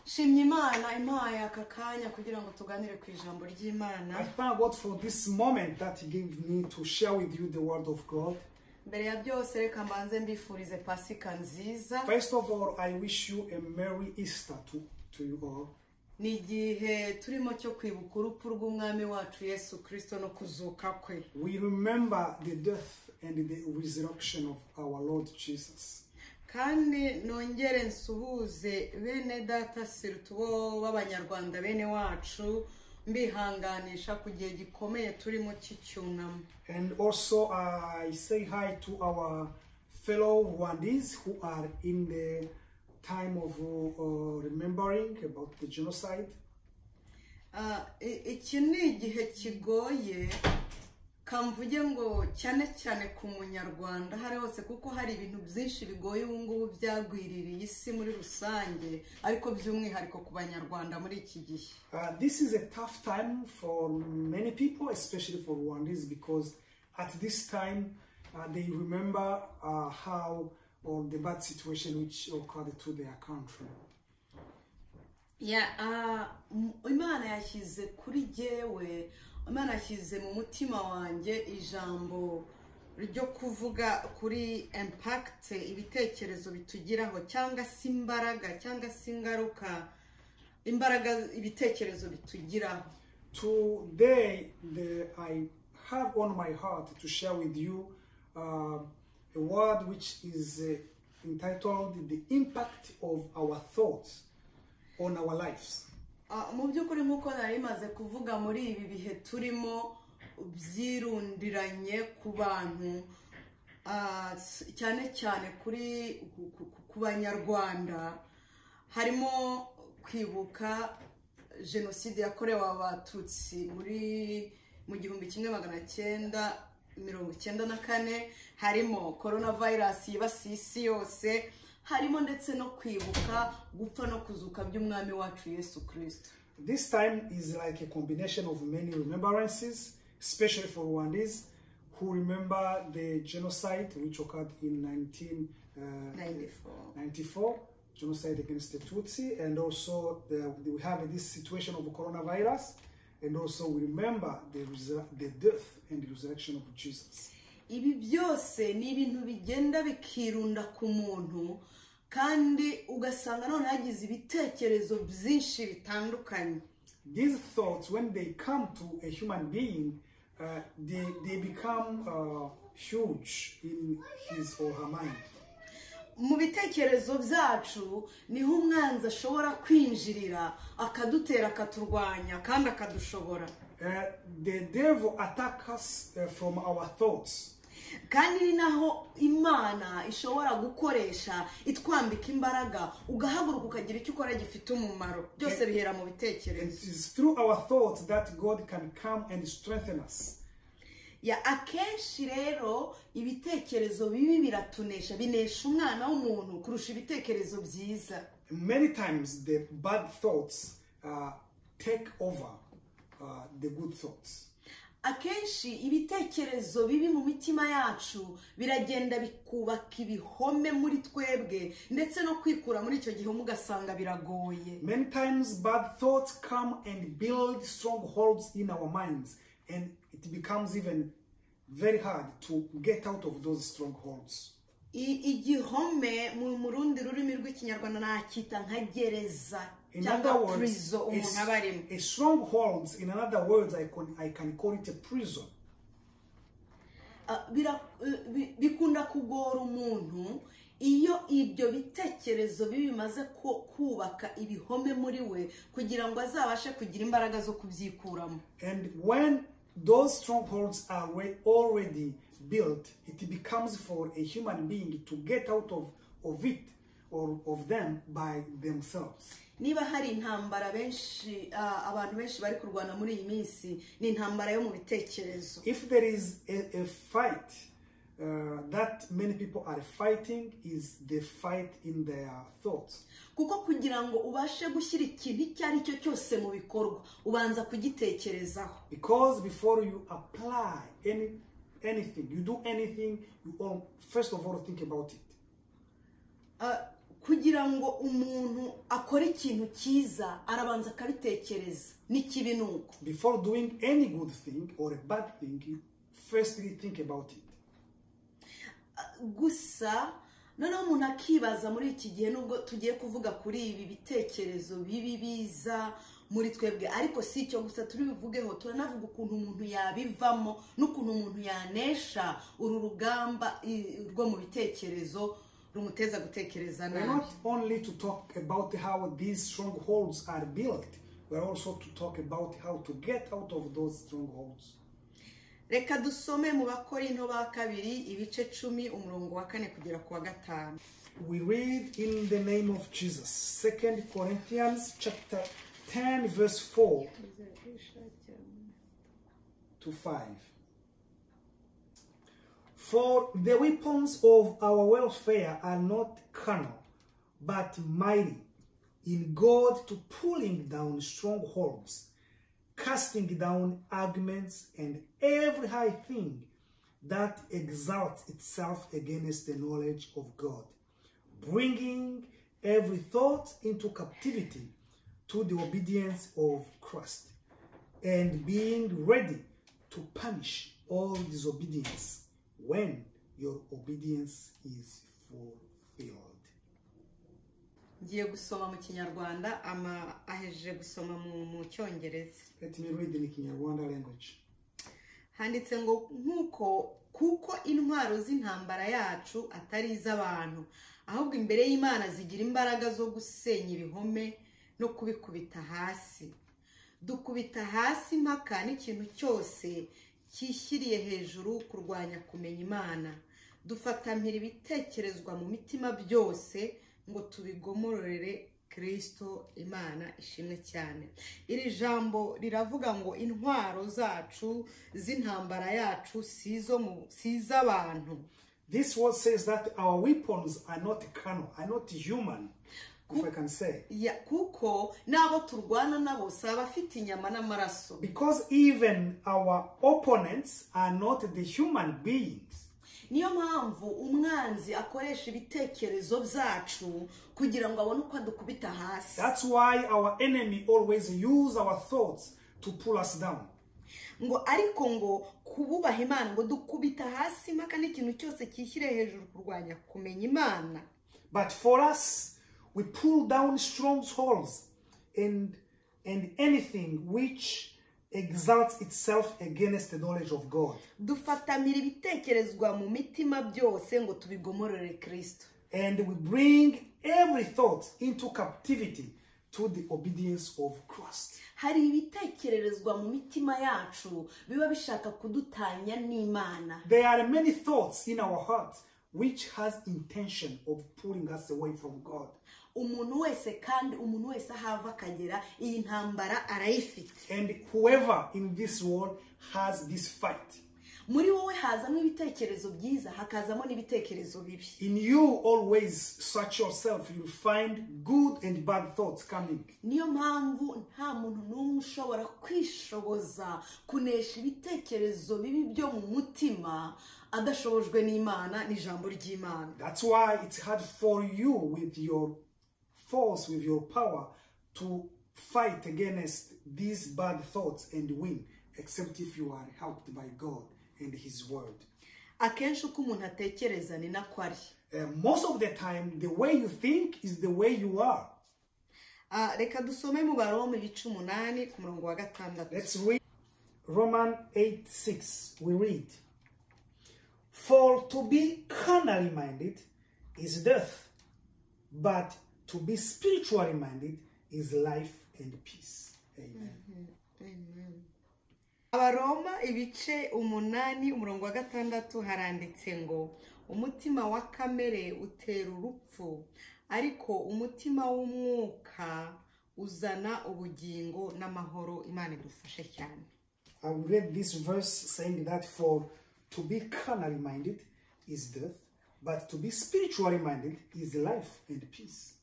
shimye imana impaye aka kanya kugira ngo tuganire ku ijambo ry'imana I thank God for this moment that He gave me to share with you the Word of God. mbere ya byose reka mbanze mbifurize pasika nziza First of all, I wish you a Merry Easter to, to you all. ni igihe turimo cyo kwibuka urupfu rw'umwami wacu yesu kirisito no kuzuka kwe We remember the death and the resurrection of our Lord Jesus. kandi nongere nsuhuze bene data sirutu bo b'abanyarwanda bene wacu mbihanganisha ku gihe gikomeye turimo cy'icyunamo And also, I say hi to our fellow Rwandese who are in the time of uh, remembering about the genocide. Ah, i- iki ni igihe kigoye kamvuge ngo cyane cyane ku munyarwanda aho ari hose kuko hari ibintu byinshi bigoye ubu ngubu byagwiririye isi muri rusange ariko by'umwihariko ku banyarwanda muri iki gihe Uh, this is a tough time for many people, especially for Rwandese, because at this time uh, they remember uh, how or the bad situation which occurred to their country. Ya, ah, m- imana yashyize kuri jyewe imana yashyize mu mutima wanjye ijambo ryo kuvuga kuri impakite ibitekerezo bitugiraho cyangwa se imbaraga cyangwa se ingaruka imbaraga ibitekerezo bitugiraho Today, the, I have on my heart to share with you uh, a word which is uh, entitled The Impact of Our Thoughts on Our Lives. Ah, mu by'ukuri nk'uko nari maze kuvuga muri ibi bihe turimo byirundiranye ku bantu ah, s- cyane cyane kuri ku- ku- ku banyarwanda harimo kwibuka jenoside yakorewe abatutsi muri mu gihumbi kimwe magana cyenda mirongo icyenda na kane harimo korona vayirasi yibasiye isi yose harimo ndetse no kwibuka gupfa no kuzuka by'umwami wacu yesu kirisito This time is like a combination of many remembrances, especially for Rwandese who remember the genocide which occurred in 1994, 94. genocide against the Tutsi, and also the, we have this situation of coronavirus, and also we remember the, resur- the death and resurrection of Jesus. ibi byose ni ibintu bigenda bikirunda ku muntu kandi ugasanga none yagize ibitekerezo byinshi bitandukanye These thoughts, when they come to a human being, uh, they, they become uh, huge in his or her mind. mu bitekerezo byacu niho umwanzi ashobora kwinjirira akadutera akaturwanya kandi akadushobora Uh, the devil attacks us uh, from our thoughts. kandi ni naho imana ishobora gukoresha itwambika imbaraga ugahaguruka ukagira icyo ukora gifite umumaro byose bihera mu And bitekerezo it is through our thoughts that God can come and strengthen us. ya akenshi rero ibitekerezo bibi biratunesha binesha umwana w'umuntu kurusha ibitekerezo byiza Many times, the bad thoughts uh, take over uh, the good thoughts. akenshi ibitekerezo bibi mu mitima yacu biragenda bikubaka ibihome muri twebwe ndetse no kwikura muri icyo gihome ugasanga biragoye Many times, bad thoughts come and build strongholds in our minds, and it becomes even very hard to get out of those strongholds. I- igihome mu mu rundi rurimi rw'ikinyarwanda nacyita nka gereza In cyangwa other words, purizo umuntu aba a, arimo a stronghold, in other words, I can, I can call it a prison. Ah, bira- eh, bi- bikunda kugora umuntu iyo ibyo bitekerezo bibi bimaze ku- kubaka ibihome muri we kugira ngo azabashe kugira imbaraga zo kubyikuramo And when those strongholds are wa- already built, it becomes for a human being to get out of, of it or of them by themselves. niba hari intambara benshi ah, abantu benshi bari kurwana muri iyi minsi ni intambara yo mu bitekerezo If there is a, a fight uh, that many people are fighting, is the fight in their thoughts. kuko kugira ngo ubashe gushyira ikintu icyo ari cyo cyose mu bikorwa ubanza kugitekerezaho Because before you apply any anything, you do anything, you all, first of all think about it. Uh, kugira ngo umuntu akore ikintu cyiza arabanza akabitekereza n'ikibi ni uko Before doing any good thing or a bad thing, you firstly think about it. gusa noneho umuntu akibaza muri iki gihe nubwo tugiye kuvuga kuri ibi bitekerezo bibi biza muri twebwe ariko si icyo gusa turi buvugeho turanavuga ukuntu umuntu yabivamo n'ukuntu umuntu yanesha uru rugamba i- rwo mu bitekerezo rumuteza gutekereza We're nabi not only to talk about how these strongholds are built, we're also to talk about how to get out of those strongholds. reka dusome mu bakorinto ba kabiri ibice cumi umurongo wa kane kugera ku wa gatanu We read in the name of Jesus, 2 Corinthians chapter 10, verse 4 to 5. For the weapons of our welfare are not carnal, but mighty in God to pulling down strongholds, casting down arguments and every high thing that exalts itself against the knowledge of God, bringing every thought into captivity to the obedience of Christ, and being ready to punish all disobedience when your obedience is fulfilled. ngiye gusoma mu kinyarwanda ama ahejeje gusoma mu- mu cyongereza Let me read in Kinyarwanda language. handitse ngo nk'uko kuko intwaro z'intambara yacu atari iz'abantu ahubwo imbere y'imana zigira imbaraga zo gusenya ibihome no kubikubita hasi dukubita hasi impaka n'ikintu cyose cyishyiriye hejuru kurwanya kumenya imana dufatampira ibitekerezwa mu mitima byose ngo tubigomororere kirisito imana ishimwe cyane iri jambo riravuga ngo intwaro zacu z'intambara yacu si izo mu- si iz'abantu This word says that our weapons are not carnal, are not human, if I can say. Ya- kuko n'abo turwana nabo si abafite inyama n'amaraso Because even our opponents are not the human beings. niyo mpamvu umwanzi akoresha ibitekerezo byacu kugira ngo abone uko adukubita hasi That's why our enemy always use our thoughts to pull us down. ngo ariko ngo kububaha imana ngo dukubita hasi impaka n'ikintu cyose cyishyire hejuru kurwanya kumenya imana But for us, we pull down strongholds and and anything which exalts itself against the knowledge of God. dufatamira ibitekerezwa mu mitima byose ngo tubigomorore kirisito And we bring every thought into captivity to the obedience of Christ. hari ibitekererezwa mu mitima yacu biba bishaka kudutanya n'imana There are many thoughts in our hearts which has intention of pulling us away from God. umuntu wese kandi umuntu wese aho ava akagera iyi ntambara arayifite And whoever in this world has this fight. muri wowe hazamo ibitekerezo byiza hakazamo n'ibitekerezo bibi In you always search yourself, you'll find good and bad thoughts coming. niyo mpamvu nta muntu n'umwe ushobora kwishoboza kunesha ibitekerezo bibi byo mu mutima adashobojwe n'imana n'ijambo ry'imana That's why it's hard for you with your force, with your power, to fight against these bad thoughts and win, except if you are helped by God and His Word. akenshi uko umuntu atekereza ni nako ari Uh, most of the time, the way you think is the way you are. Ah, reka dusome mu baroma ibice umunani ku murongo wa gatandatu Let's read Roman 8 6. We read, For to be carnally minded is death, but to be spiritually minded is life and peace. Amen. abaroma ibice umunani umurongo wa gatandatu haranditse ngo umutima wa kamere utera urupfu ariko umutima w'umwuka uzana ubugingo n'amahoro imana idufashe cyane I will read this verse saying that for to be carnally minded is death, but to be spiritually minded is life and peace.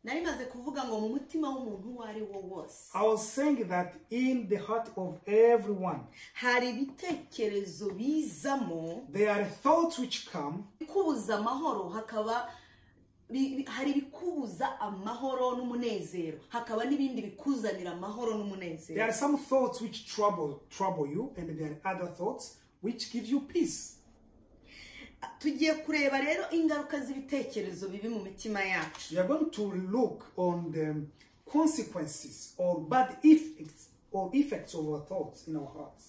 nari maze kuvuga ngo mu mutima w'umuntu uwo ari wo wose I was saying that in the heart of everyone, hari ibitekerezo bizamo there are thoughts which come kubuza amahoro hakaba bi- bi- hari ibikubuza amahoro n'umunezero hakaba n'ibindi bikuzanira amahoro There n'umunezero are some thoughts which trouble trouble you, and there are other thoughts which give you peace. tugiye kureba rero ingaruka z'ibitekerezo bibi mu mitima yacu We are going to look on the consequences or bad effects or effects of our thoughts in our hearts.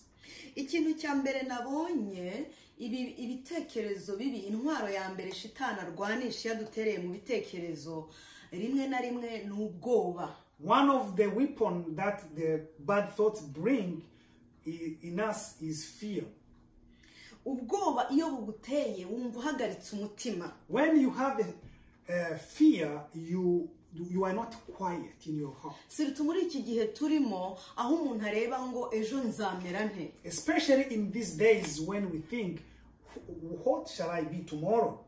ikintu cya mbere nabonye ibi- ibitekerezo bibi intwaro ya mbere shitani arwanisha iyo adutereye mu bitekerezo rimwe na rimwe ni ubwoba One of the weapons that the bad thoughts bring i- in us is fear. ubwoba iyo buguteye wumva uhagaritse umutima When you have a, a fear, you you are not quiet in your heart. siruta muri iki gihe turimo aho umuntu areba ngo ejo nzamera nte Especially in these days when we think, "Wh- what shall I be tomorrow?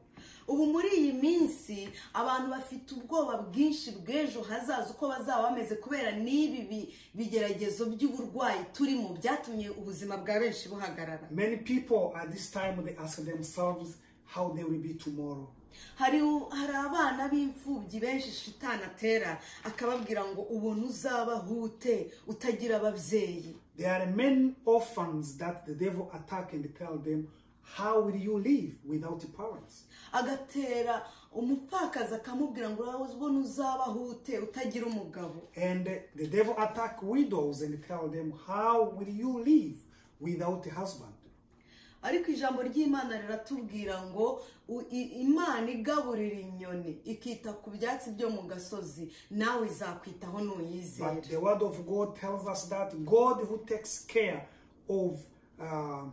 ubu muri iyi minsi abantu bafite ubwoba bwinshi bw'ejo hazaza uko bazaba bameze kubera n'ibi bi- bigeragezo by'uburwayi turimo byatumye ubuzima bwa benshi buhagarara Many people at this time they ask themselves how they will be tomorrow. hari u- hari abana b'imfubyi benshi shitani atera akababwira ngo ubona uzabaho ute utagira ababyeyi There are many orphans that the devil attack and tell them, how will you live without parents? agatera umupfakazi akamubwira ngo uraho ubona uzabaho ute utagira umugabo And the devil attack widows and tell them, how will you live without a husband? ariko ijambo ry'imana riratubwira ngo u- i- imana igaburira inyoni ikita ku byatsi byo mu gasozi nawe izakwitaho But n'uyizera the word of God tells us that God who takes care of uh,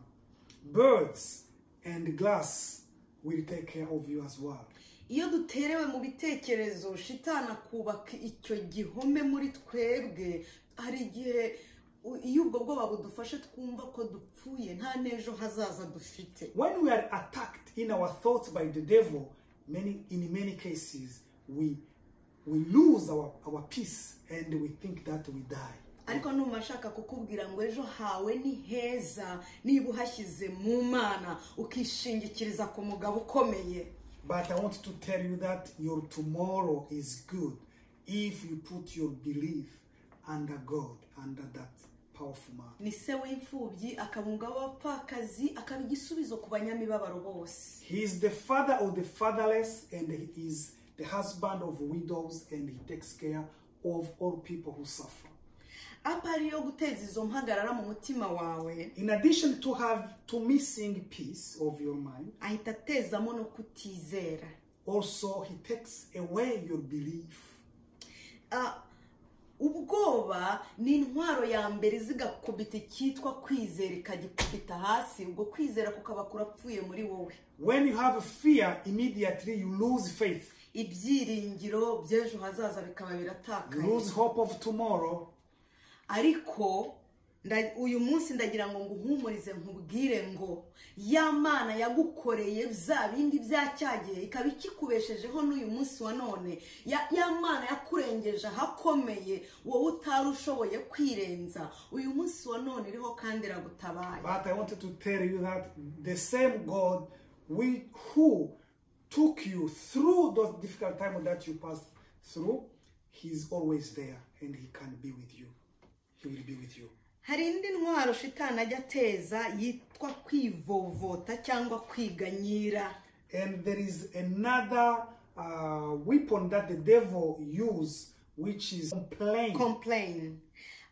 birds and glass will take care of you as well. iyo duterewe mu bitekerezo shitana kubaka icyo gihome muri twebwe hari igihe u- iyo ubwo bwoba budufashe twumva ko dupfuye nta n'ejo hazaza dufite When we are attacked in our thoughts by the devil, many in many cases we we lose our, our peace and we think that we die. ariko numva ashaka kukubwira ngo ejo hawe ni heza niba uhashyize mu mana ukishingikiriza ku mugabo ukomeye But I want to tell you that your tomorrow is good if you put your belief under God, under that powerful man. ni se w'imfubyi akaba umugabo w'abapfakazi akaba igisubizo ku banyamibabaro bose He is the father of the fatherless and he is the husband of widows and he takes care of all people who suffer. apari yo guteza izo mpagarara mu mutima wawe In addition to have to missing peace of your mind, ahita atezamo no kutizera also he takes away your belief Ah, ubwoba ni intwaro ya mbere izigakubita icyitwa kwizera ikagikubita hasi ubwo kwizera kukaba kurapfuye muri wowe when you have fear immediately you lose faith ibyiringiro by'ejo hazaza bikaba you biratakaye lose hope of tomorrow ariko nda- uyu munsi ndagira ngo nguhumurize nkubwire ngo ya mana yagukoreye bya bindi bya cya gihe ikaba ikikubeshejeho n'uyu munsi wa none ya ya mana yakurengeje ahakomeye wowe utari ushoboye kwirenza uyu munsi wa none iriho kandi iragutabaye but i wanted to tell you that the same god we, who took you through those difficult times that you passed through he's always there and he can be with you he will be with you hari indi ntwaro shitani ajya ateza yitwa kwivovota cyangwa kwiganyira and there is another uh, weapon that the devil use which is complaint complain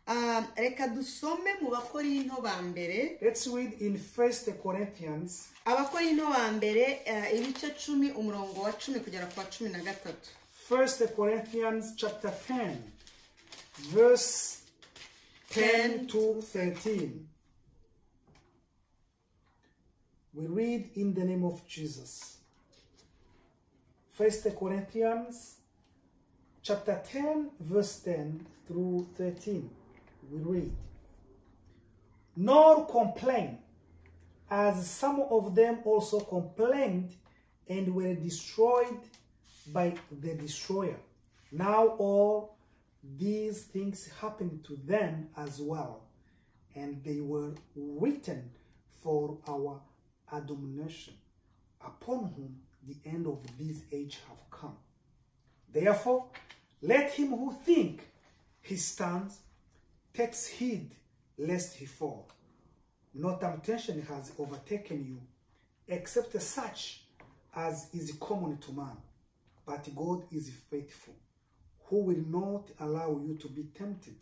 Um, reka dusome mu bakorinto ba mbere Let's read in First Corinthians abakorinto ba mbere eh, ibice cumi umurongo wa cumi kugera ku wa cumi na gatatu First Corinthians chapter 10, verse 10 to 13. We read in the name of Jesus. First Corinthians chapter 10, verse 10 through 13. We read, Nor complain, as some of them also complained and were destroyed by the destroyer. Now all these things happened to them as well, and they were written for our admonition, upon whom the end of this age have come. Therefore, let him who think he stands takes heed lest he fall. No temptation has overtaken you, except such as is common to man. But God is faithful, who will not allow you to be tempted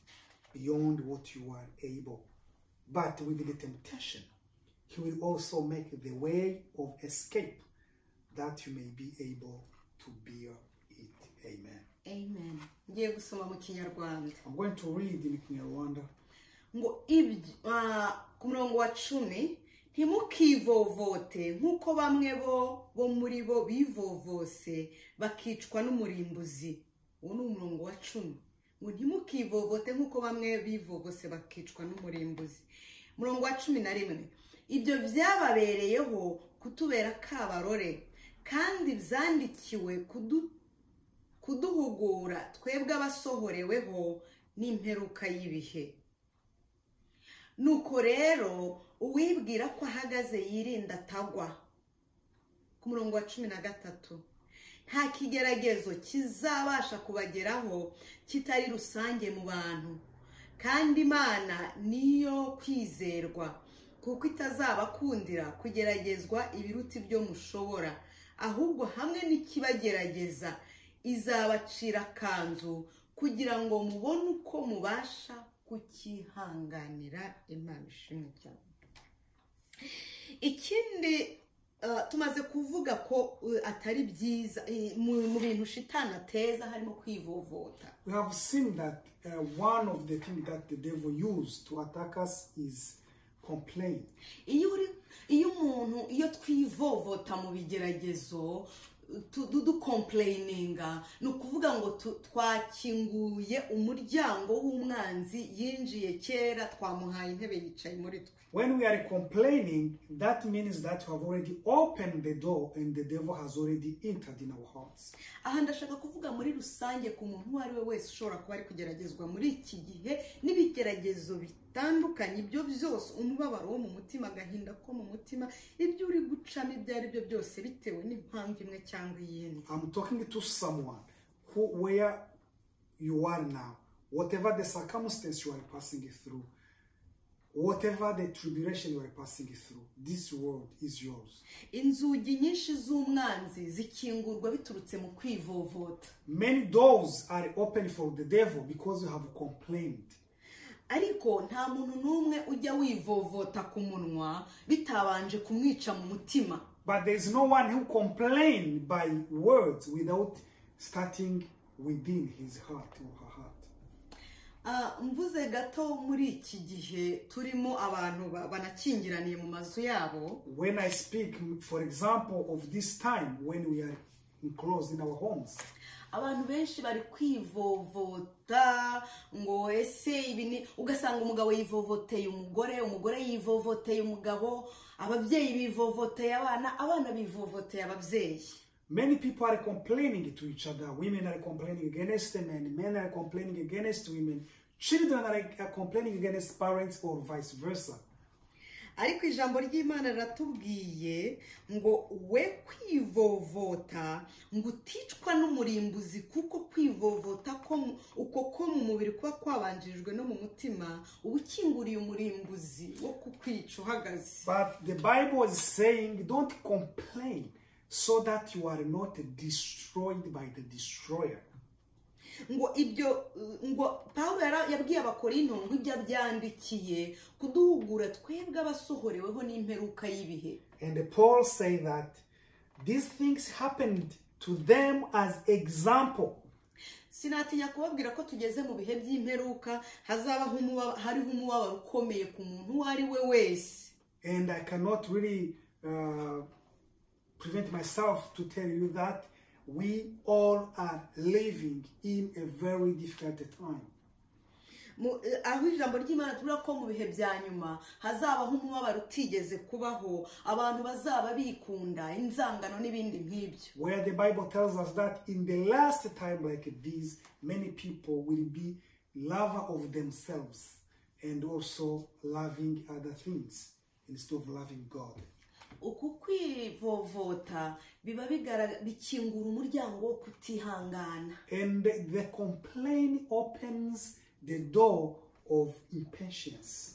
beyond what you are able. But with the temptation, he will also make the way of escape that you may be able to bear it. Amen. amen ngiye gusoma mu kinyarwanda I'm going to read in Kinyarwanda. ngo ibyo ah, ku murongo wa cumi ntimukivovote nk'uko bamwe bo bo muri bo bivovose bakicwa n'umurimbuzi uwo ni umurongo wa cumi ngo ntimukivovote nk'uko bamwe bivovose bakicwa n'umurimbuzi umurongo wa cumi na rimwe ibyo byababereyeho kutubera kabarore kandi byandikiwe kudu kuduhugura twebwe abasohoreweho n'imperuka y'ibihe nuko rero uwibwira ko ahagaze yirinda atagwa ku murongo wa cumi na gatatu nta kigeragezo kizabasha kubageraho kitari rusange mu bantu kandi imana niyo kwizerwa kuko itazabakundira kugeragezwa ibiruta ibyo mushobora ahubwo hamwe n'ikibagerageza izabacira akanzu kugira ngo mubone uko mubasha kukihanganira imana ishimwe cyane ikindi eh, tumaze kuvuga ko eh, atari byiza eh, mu mu bintu shitani ateza harimo kwivovota We have seen that uh, one of the things that the devil used to attack us is complaint. iyo uri iyo umuntu iyo twivovota mu bigeragezo tu- du- dukomplayininga ni ukuvuga ngo tu- twakinguye umuryango w'umwanzi yinjiye kera twamuhaye intebe yicaye muri twe When we are complaining, that means that you have already opened the door and the devil has already entered in our hearts. aha ndashaka kuvuga muri rusange ku muntu uwo ari we wese ushobora kuba ari kugeragezwa muri iki gihe n'ibigeragezo bitandukanye ibyo byose umubabaro wo mu mutima agahinda ko mu mutima ibyo uri gucamo ibyo ari byo byose bitewe n'impamvu imwe cyangwa iyindi I'm talking to someone who, where you are now, whatever the circumstance you are passing through, whatever the tribulation you are passing through, this world is yours. inzugi nyinshi z'umwanzi zikingurwa biturutse mu kwivovota Many doors are open for the devil because you have complained. ariko nta muntu n'umwe ujya wivovota ku munwa bitabanje kumwica mu mutima But there is no one who complains by words without starting within his heart or her heart. Ah, mvuze gato muri iki gihe turimo abantu ba- banakingiraniye mu mazu yabo When I speak, for example, of this time when we are enclosed in our homes, abantu benshi bari kwivovota ngo ese ibi ni ugasanga umugabo yivovoteye umugore umugore yivovoteye umugabo ababyeyi bivovoteye abana abana bivovoteye ababyeyi many people are complaining to each other. Women are complaining against men, men are complaining against women, children are, are complaining against parents, or vice versa. ariko ijambo ry'imana riratubwiye ngo we kwivovota ngo uticwa n'umurimbuzi kuko kwivovota ko mu- uko ko mu mubiri kuba kwabanjirijwe no mu mutima uba ukinguriye umurimbuzi wo kukwica uhagaze But the Bible is saying, don't complain so that you are not destroyed by the destroyer. ngo ibyo uh, ngo pawulo yara- yabwiye abakorinto ngo ibyo abyandikiye kuduhugura twebwe abasohoreweho n'imperuka y'ibihe And Paul say that these things happened to them as example. sinatinya kubabwira ko tugeze mu bihe by'imperuka hazabaho umuba- hariho umubabaro ukomeye ku muntu uwo ari we wese And I cannot really uh, prevent myself to tell you that we all are living in a very difficult time. Mu- eh, aho ijambo ry'imana tubura ko mu bihe bya nyuma hazabaho umubabaro utigeze kubaho abantu bazaba bikunda inzangano n'ibindi nk'ibyo Where the Bible tells us that in the last time like this, many people will be lover of themselves and also loving other things instead of loving God. uku kwivovota biba bigaragara bikingura umuryango wo kutihangana and the complaint opens the door of impatience.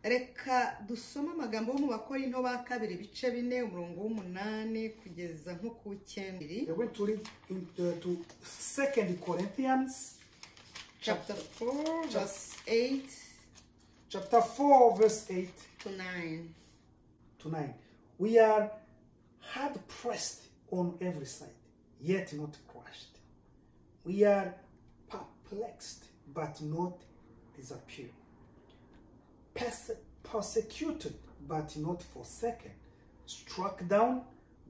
reka dusome amagambo yo mu bakora into ba kabiri ibice bine umurongo w'umunani kugeza nko ku w'icyenda We're going to read in, uh, to Second Corinthians chapter 4 verse 8 chapter four, verse eight to 9 to nine. We are hard pressed on every side, yet not crushed. We are perplexed, but not disappeared. Perse- persecuted, but not forsaken. Struck down,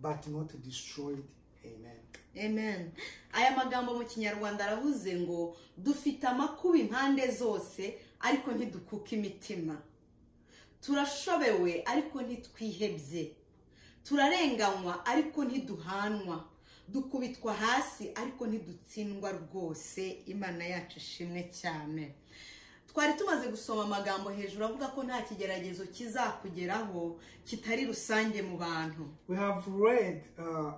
but not destroyed. Amen. amen aya magambo mu kinyarwanda aravuze ngo dufite amakuba impande zose ariko ntidukuka imitima turashobewe ariko ntitwihebye turarenganywa ariko ntiduhanwa dukubitwa hasi ariko ntidutsindwa rwose imana yacu ishimwe cyane twari tumaze gusoma amagambo hejuru avuga ko nta kigeragezo kizakugeraho kitari rusange mu bantu We have read uh,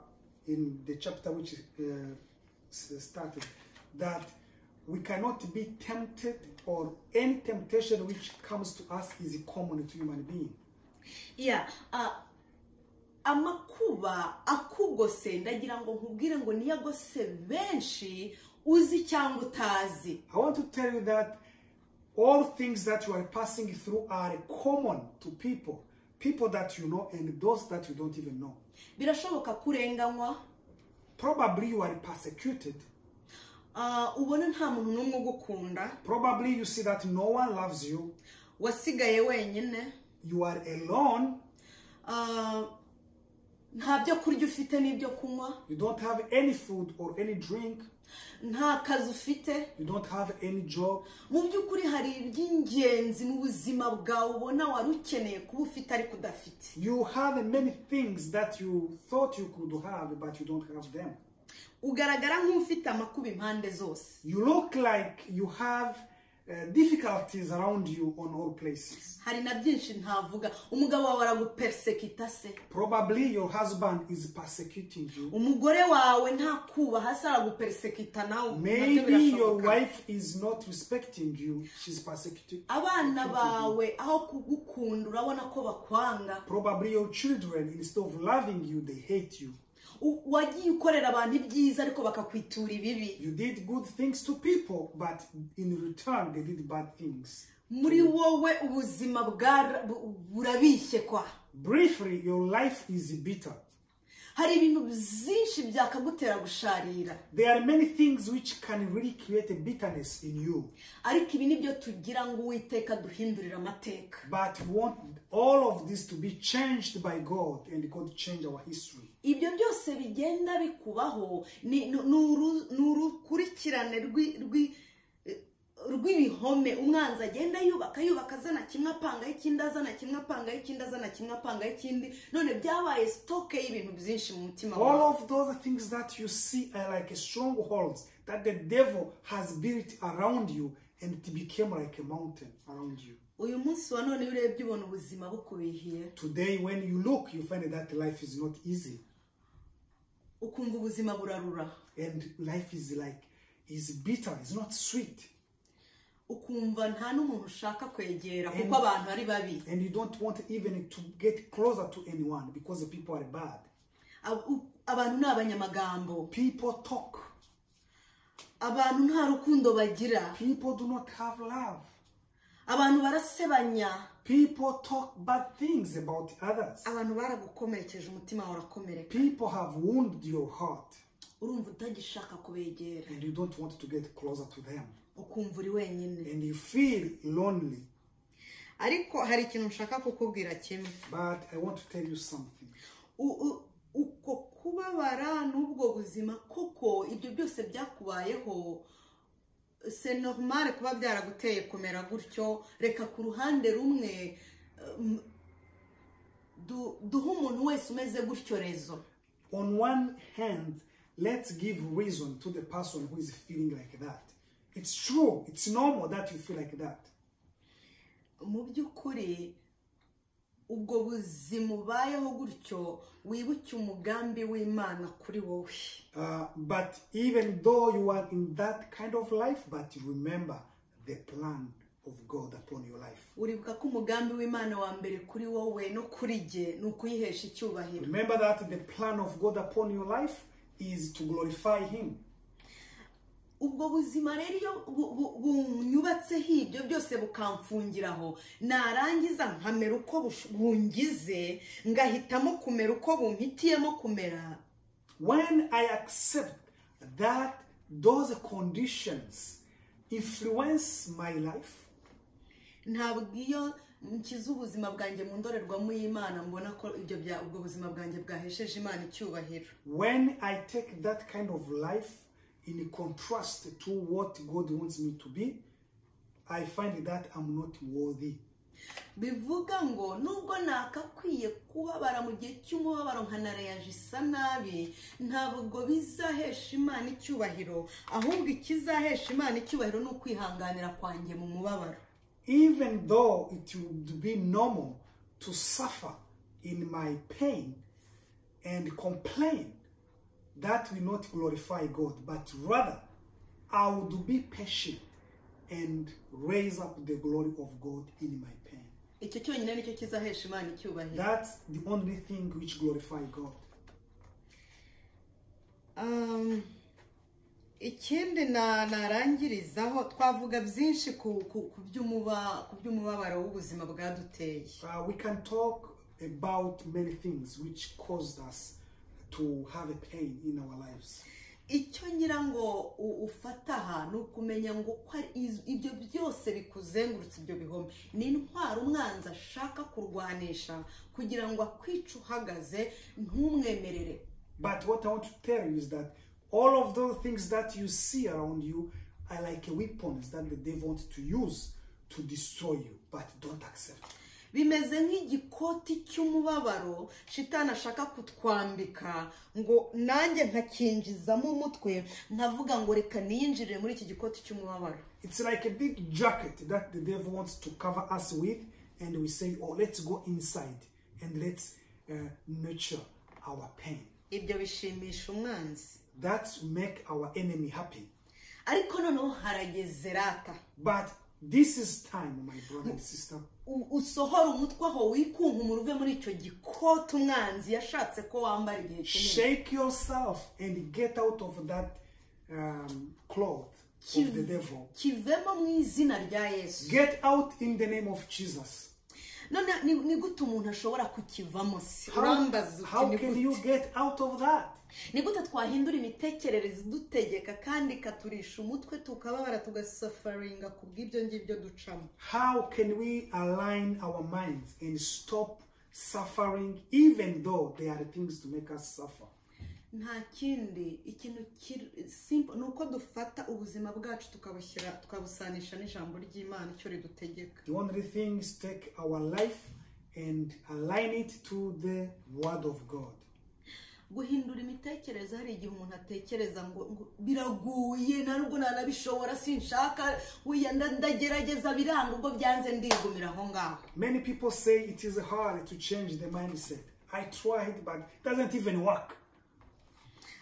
in the chapter which uh, s- started that we cannot be tempted, or any temptation which comes to us is common to human being. ya a- amakuba akugose ndagira ngo nkubwire ngo niyo agose benshi uzi cyangwa utazi I want to tell you that all things that you are passing through are common to people, people that you know and those that you don't even know. birashoboka kurenganywa Probably you are persecuted. ah, ubona nta muntu n'umwe ugukunda Probably you see that no one loves you. wasigaye wenyine You are alone. ah, nta byo kurya ufite n'ibyo kunywa You don't have any food or any drink. nta kazi ufite You don't have any job. mu by'ukuri hari iby'ingenzi mu buzima bwawe ubona wari ukeneye kuba ufite ariko udafite You have many things that you thought you could have, but you don't have them. ugaragara nk'ufite amakuba impande zose You look like you have uh, difficulties around you on all places. hari na byinshi ntavuga umugabo wawe araguperesekita se Probably your husband is persecuting you. umugore wawe ntakubaha se araguperesekita nawe nabyo Maybe your birashoboka. wife is not respecting you. She's persecuting. abana bawe aho kugukunda urabona ko bakwanga Probably your children, instead of loving you, they hate you. U- wagiye ukorera abantu ibyiza ariko bakakwitura ibibi You did good things to people, but in return, they did bad things. muri wowe ubuzima bwara- bu- burabishye kwa Briefly, your life is bitter. hari ibintu byinshi byakagutera gusharira There are many things which can really create a bitterness in you, ariko ibi ni byo tugira ngo uwiteka duhindurire amateka but we want all of this to be changed by God and God change our history. ibyo byose bigenda bikubaho ni ni- ni uru- ni urukurikirane rw'i- rw'i- rw'ibihome umwanzi agenda yubaka yubaka azana kimwe apangaho ikindi azana kimwe apangaho ikindi azana kimwe apangaho ikindi none byabaye sitoke y'ibintu byinshi mu mutima wawe All of those things that you see are like strongholds that the devil has built around you and it became like a mountain around you. uyu munsi wa none iyo urebye ubona ubuzima bukubihiye Today, when you look, you find that life is not easy ukumva ubuzima burarura and life is like is bitter, it's not sweet, ukumva nta n'umuntu ushaka kwegera kuko And- abantu ari babi and you don't want even to get closer to anyone because the people are bad. Ab- u- abantu ni abanyamagambo People talk. abantu nta rukundo bagira People do not have love. abantu barasebanya People talk bad things about others. abantu baragukomerekeje umutima wawe urakomereka People have wounded your heart urumva utagishaka kubegera and you don't want to get closer to them. ukumva uri wenyine And you feel lonely. ariko hari ikintu nshaka kukubwira kimwe But I want to tell you something. U- u- uko kubabara n'ubwo buzima koko ibyo byose byakubayeho se normal kuba byaraguteye kumera gutyo reka ku ruhande rumwe um, du- duhe umuntu wese umeze gutyo rezo On one hand, let's give reason to the person who is feeling like that. It's true, it's normal that you feel like that. mu by'ukuri ubwo buzima ubayeho gutyo wibuke umugambi w'imana kuri wowe Uh, but even though you are in that kind of life, but remember the plan of God upon your life. uribuka ko umugambi w'imana wa mbere kuri wowe no kuri jye ni ukuyihesha icyubahiro Remember that the plan of God upon your life is to glorify Him. ubwo buzima rero iyo bu- bu- bunyubatseho ibyo byose bukamfungiraho narangiza nkamera uko bush- bungize ngahitamo kumera uko bumpitiyemo kumera When I accept that those conditions influence my life, ntabwo iyo nshyize ubuzima bwanjye mu ndorerwamo y'imana mbona ko ibyo bya- ubwo buzima bwanjye bwahesheje imana icyubahiro when I take that kind of life in contrast to what God wants me to be, I find that I'm not worthy. bivuga ngo nubwo nakakwiye kubabara mu gihe cy'umubabaro nkanareyaje isa nabi ntabwo bizahesha imana icyubahiro ahubwo ikizahesha imana icyubahiro ni ukwihanganira kwanjye mu mubabaro Even though it would be normal to suffer in my pain and complain, that will not glorify God, but rather I would be patient and raise up the glory of God in my pain. icyo cyonyine nicyo kizahesha imana icyubahiro That's the only thing which glorify God. Um, ikindi na- narangirizaho twavuga byinshi ku ku- ku by'umuba- ku by'umubabaro w'ubuzima bwaduteye Uh, we can talk about many things which caused us to have a pain in our lives. icyo ngira ngo u- ufata aha ni ukumenya ngo ko ari iz- ibyo byose bikuzengurutse ibyo bihome ni intwaro umwanzi ashaka kurwanisha kugira ngo akwice uhagaze ntumwemerere But what I want to tell you is that all of those things that you see around you are like weapons that the devil wants to use to destroy you, but don't accept. bimeze nk'igikoti cy'umubabaro shitani ashaka kutwambika ngo nanjye nkakinjizamo umutwe nkavuga ngo reka niyinjirire muri iki gikoti cy'umubabaro It's like a big jacket that the devil wants to cover us with, and we say, Oh, let's go inside and let's uh, nurture our pain. ibyo bishimisha umwanzi That make our enemy happy. ariko noneho harageze rata But this is time, my brother and sister, U- usohora umutwe aho wikunkumura uve muri icyo gikoti umwanzi yashatse ko wambara igihe kinini shake yourself and get out of that um, cloth of the Kiv- devil. kivemo mu izina rya yesu Get out in the name of Jesus. none ni- ni gute umuntu ashobora kukivamo se How, urambaza uti how ni can gute? you get out of that? ni gute twahindura imitekerereze idutegeka kandi ikaturisha umutwe tukababara tugasafaringa ku bw'ibyo ngibyo ducamo How can we align our minds and stop suffering, even though there are things to make us suffer? nta kindi ikintu kiri- simple ni uko dufata ubuzima bwacu tukabushyira tukabusanisha n'ijambo ry'imana icyo ridutegeka The only thing is take our life and align it to the Word of God. guhindura imitekerereze hari igihe umuntu atekereza ngo ngo biraguye na nubwo nanabishobora sinshaka wiya nda- ndagerageza biranga ubwo byanze ndigumira aho ngaho Many people say it is hard to change the mindset. I tried, but it doesn't even work.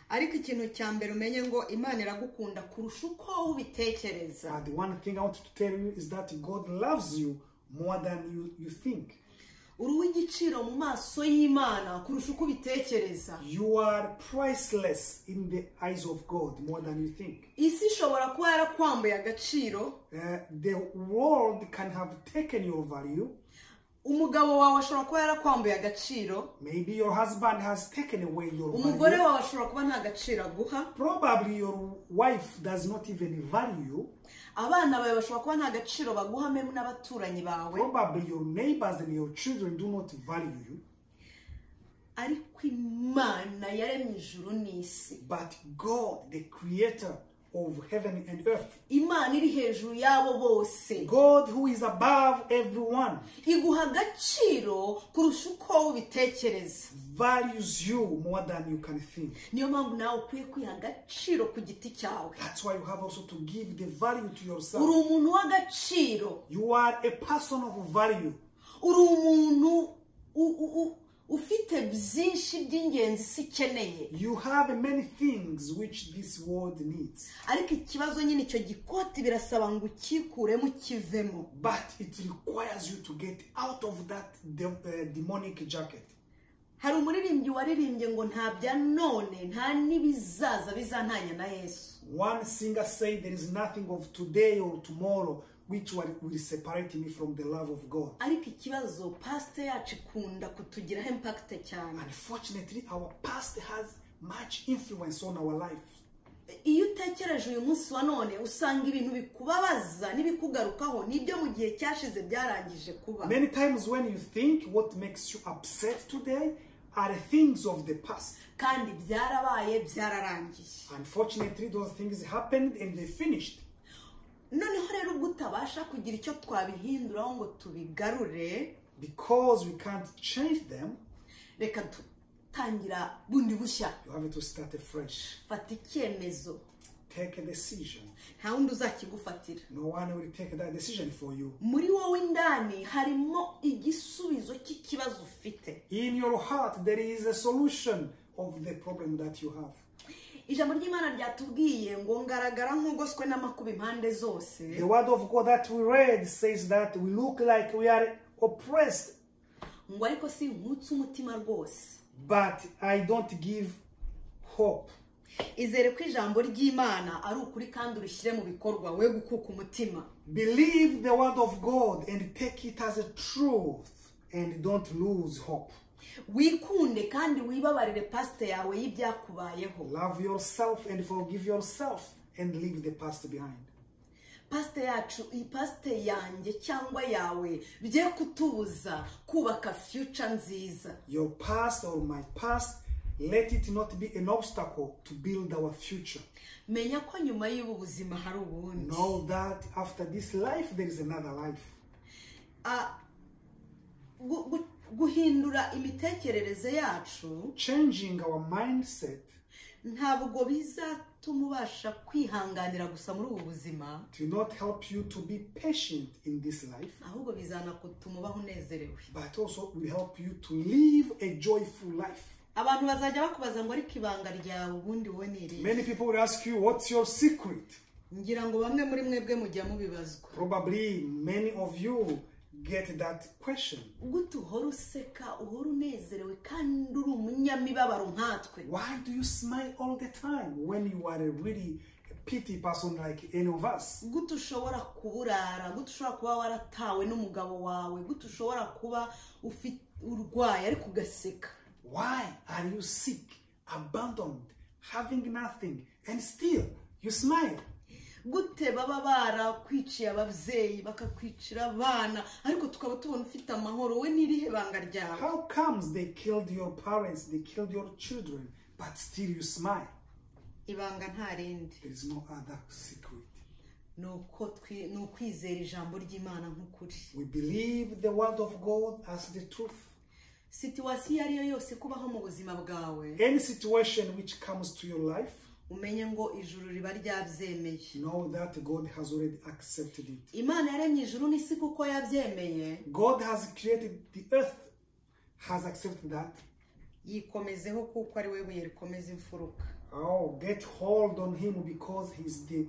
ariko ikintu cya mbere umenye ngo imana iragukunda kurusha uko ubitekereza Uh, the one thing I want to tell you is that God loves you more than you, you think. uri uw'igiciro mu maso y'imana kurusha uko ubitekereza You are priceless in the eyes of God more than you think. isi ishobora kuba yarakwambuye agaciro Uh, the world can have taken your value. umugabo wawe ashobora kuba yarakwambuye agaciro Maybe your husband has taken away your umugore value. wawe ashobora kuba nta gaciro aguha Probably your wife does not even value you. abana bawe bashobora kuba nta gaciro baguhame n'abaturanyi bawe Probably your neighbors and your children do not value you. ariko imana yaremye ijuru n'isi But God, the creator of heaven and earth, imana iri hejuru y'abo bose God who is above everyone, iguha agaciro kurusha uko ubitekereza values you more than you can think. niyo mpamvu nawe ukwiye kwiha agaciro ku giti cyawe That's why you have also to give the value to uri yourself. umuntu w'agaciro You are a person of value. uri umuntu u- u- u- ufite byinshi by'ingenzi isi ikeneye You have many things which this world needs, ariko ikibazo nyine icyo gikoti birasaba ngo ukikuremo ukivemo but it requires you to get out of that de- uh, demonic jacket. hari umuririmbyi waririmbye ngo nta bya none nta n'ibizaza bizantanya na yesu One singer said, There is nothing of today or tomorrow which will will separate me from the love of God. ariko ikibazo pasite yacu ikunda kutugiraho impakite cyane Unfortunately, our past has much influence on our life. iyo utekereje uyu munsi wa none usanga ibintu bikubabaza n'ibikugarukaho n'ibyo mu gihe cyashize byarangije kuba Many times, when you think what makes you upset today are things of the past. kandi byarabaye byararangiye Unfortunately, those things happened and they finished. noneho rero ubwo utabasha kugira icyo twabihinduraho ngo tubigarure Because we can't change them, reka dutangira bundi bushya you have to start afresh. fata icyemezo Take a decision. nta wundi uzakigufatira No one will take that decision for you. muri wowe indani harimo igisubizo cy'ikibazo ufite In your heart, there is a solution of the problem that you have. ijambo ry'imana ryatubwiye ngo ngaragara nk'ugoswe n'amakuba impande zose The word of God that we read says that we look like we are oppressed, ngo ariko si nkutse umutima rwose but I don't give hope. izere ko ijambo ry'imana ari ukuri kandi urishyire mu bikorwa we gukuka umutima Believe the word of God and take it as a truth and don't lose hope. wikunde kandi wibabarire pasite yawe y'ibyakubayeho Love yourself and forgive yourself and leave the past behind. pasite yacu iyi pasite yanjye cyangwa yawe bye kutubuza kubaka fiyuca nziza Your past or my past, let it not be an obstacle to build our future. menya ko nyuma y'ubu buzima hari ubundi Know that after this life, there is another life. Ah, gu- gu- guhindura imitekerereze yacu Changing our mindset ntabwo bizatuma ubasha kwihanganira gusa muri ubu buzima will not help you to be patient in this life, ahubwo bizanagutuma ubaho unezerewe but also will help you to live a joyful life. abantu bazajya bakubaza ngo ariko ibanga ryawe ubundi wowe ni irihe Many people will ask you, What's your secret? ngira ngo bamwe muri mwebwe mujya mubibazwa Probably many of you get that question. gute uhora useka uhora unezerewe kandi uri umunyamibabaro nkatwe Why do you smile all the time when you are a really pity person like any of us? gute ushobora kuburara gute ushobora kuba waratawe n'umugabo wawe gute ushobora kuba ufi- urwaye ariko ugaseka Why are you sick, abandoned, having nothing, and still you smile? gute baba barakwiciye ababyeyi bakakwicira abana ariko tukaba tubona ufite amahoro we n'irihe banga ryawe How comes they killed your parents, they killed your children, but still you smile? ibanga nta rindi There is no other secret. ni uko twi- ni ukwizera ijambo ry'imana nk'ukuri We believe the word of God as the truth. situwasiyo iyo ari yo yose kubaho mu buzima bwawe Any situation which comes to your life, umenye ngo ijuru riba ryabyemeye know that God has already accepted it. imana yaremye ijuru n'isi kuko yabyemeye God has created the earth, has accepted that. yikomezeho kuko ari we buye rikomeza imfuruka Oh, get hold on Him because He's the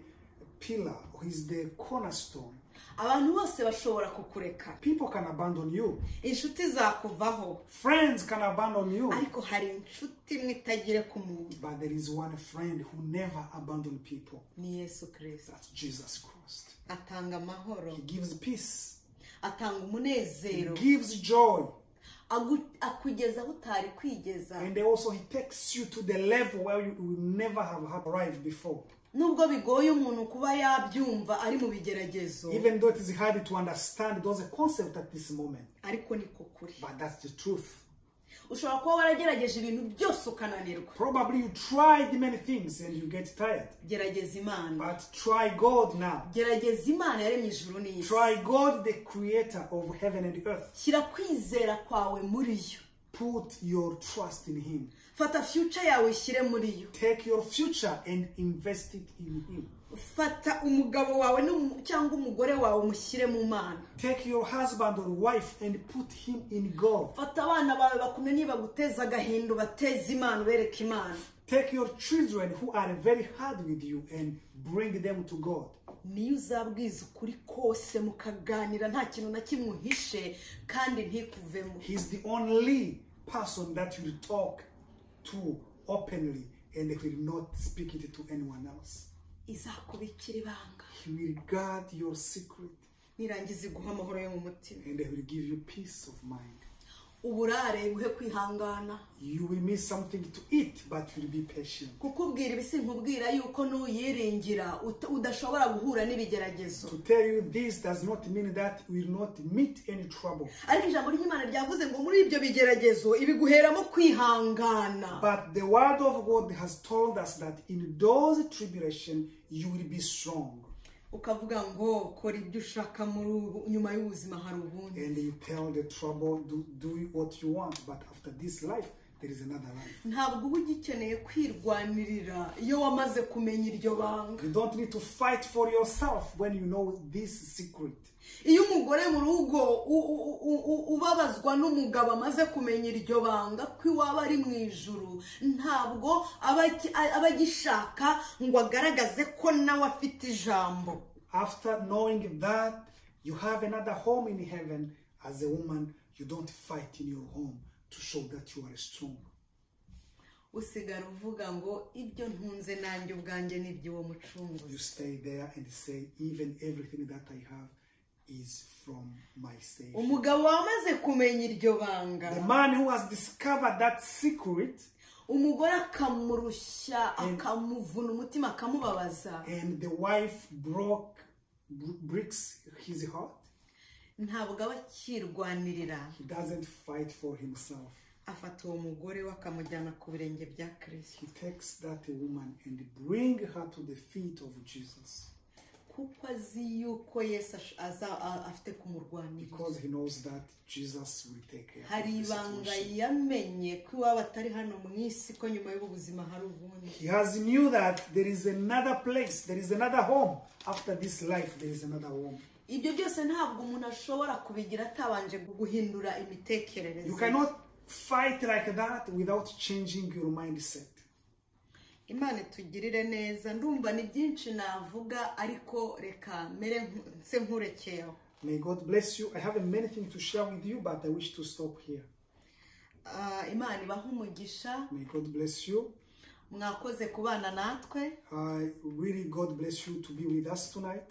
pillar, He's the cornerstone. abantu bose bashobora kukureka People can abandon you, inshuti zakuvaho friends can abandon you. ariko hari inshuti imwe itagire ku muntu But there is one friend who never abandoned people. ni yesu kirisita That's Jesus Christ. atanga amahoro He gives peace. atanga He umunezero gives joy. agu- akugeza aho utari kwigeza And also he takes you to the level where you will never have have arrived before. nubwo bigoye umuntu kuba yabyumva ari mu bigeragezo Even though it is hard to understand those concepts at this moment. ariko niko kuri But that's the truth. ushobora kuba waragerageje ibintu byose ukananirwa Probably you tried many things and you get tired. gerageza imana But try God now. gerageza imana yaremye ijuru n'isi Try God, the creator of heaven and earth. shyira kwizera kwawe muri yo Put your trust in Him. fata fiyuca yawe ishyire muri yo Take your future and invest it in Him. fata umugabo wawe n'umu- cyangwa umugore wawe umushyire mu mana Take your husband or wife and put him in God. fata abana bawe bakumwe nibaguteza agahinda ubateze imana ubereke imana Take your children who are very hard with you and bring them to God. niyo uzabwiza ukuri kose mukaganira nta kintu na kimwe uhishe kandi ntikuvemo He's the only person that you'll talk to openly and will not speak it to anyone else. izakubikira ibanga He will guard your secret nirangiza iguha amahoro yo mu mutima and he will give you peace of mind. uburare buhe kwihangana You will miss something to eat, but you'll be patient. kukubwira ibi sinkubwira yuko n'uyiringira ut- udashobora guhura n'ibigeragezo To tell you this does not mean that we will not meet any trouble, ariko ijambo ry'imana ryavuze ngo muri ibyo bigeragezo ibiguheramo kwihangana but the word of God has told us that in those tribulation you will be strong, ukavuga ngo kora ibyo ushaka muri ubu nyuma y'ubuzima hari ubundi and you tell the trouble do do what you want, but after this life there is another life. ntabwo uba ugikeneye kwirwanirira iyo wamaze kumenya iryo banga You don't need to fight for yourself when you know this secret. iyo umugore mu rugo u- u- u- u- ubabazwa n'umugabo amaze kumenya iryo banga ko iwaba ari mu ijuru ntabwo aba aki- a- aba agishaka ngo agaragaze ko nawe afite ijambo After knowing that you have another home in heaven, as a woman, you don't fight in your home to show that you are strong. usigara uvuga ngo ibyo ntunze nanjye ubwanjye ni iby'uwo You mucunguzi stay there and say, even everything that I have is from my Savior. umugabo wamaze kumenya iryo banga The man who has discovered that secret umugore akamurushya akamuvuna umutima akamubabaza and the wife broke br- breaks his heart, ntabwo aba akirwanirira he doesn't fight for himself. afata uwo mugore we akamujyana ku birenge bya kirisito He takes that woman and bring her to the feet of Jesus kuko azi yuko yesu ash- aza- a- afite kumurwanira because he knows that Jesus will take care hari of the ibanga situation. yamenye ko iwaba atari hano mu isi ko nyuma y'ubu buzima hari ubundi He has knew that there is another place, there is another home after this life. There is another home. ibyo byose ntabwo umuntu ashobora kubigira atabanje guhindura imitekerereze You cannot fight like that without changing your mindset. imana itugirire neza ndumva ni byinshi navuga ariko reka mere nku- nse nkurekeyeho May God bless you. I have many things to share with you, but I wish to stop here. Ah, imana ibahe umugisha May God bless you. mwakoze kubana natwe I really God bless you to be with us tonight.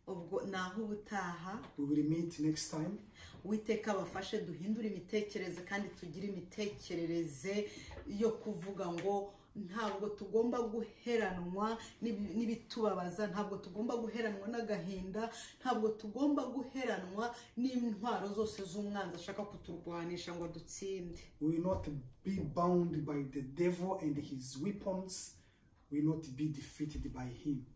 ubwo naho ubutaha We will meet next time. witeka bafashe duhindure imitekerereze kandi tugire imitekerereze yo kuvuga ngo ntabwo tugomba guheranwa n'ibi- n'ibitubabaza ntabwo tugomba guheranwa n'agahinda ntabwo tugomba guheranwa n'intwaro zose z'umwanzi ashaka kuturwanisha ngo dutsinde We will not be bound by the devil and his weapons. We will not be defeated by him.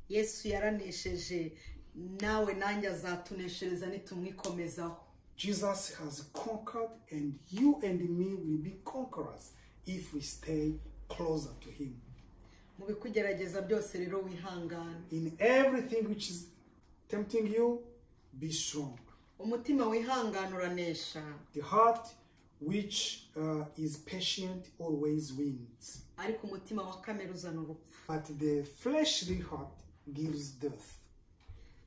yesu yaranesheje nawe nanjye azatuneshereza nitumwikomezaho Jesus has conquered, and you and me will be conquerors if we stay closer to Him. mu bikugerageza byose rero wihangane In everything which is tempting you, be strong. umutima wihangana uranesha The heart which uh, is patient always wins, ariko umutima wa kamere uzana urupfu but the fleshly heart gives death.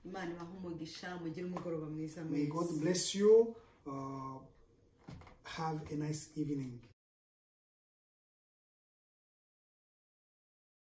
imana ibaha umugisha mugire umugoroba mwiza May God mwiza bless you. Uh, have a nice evening.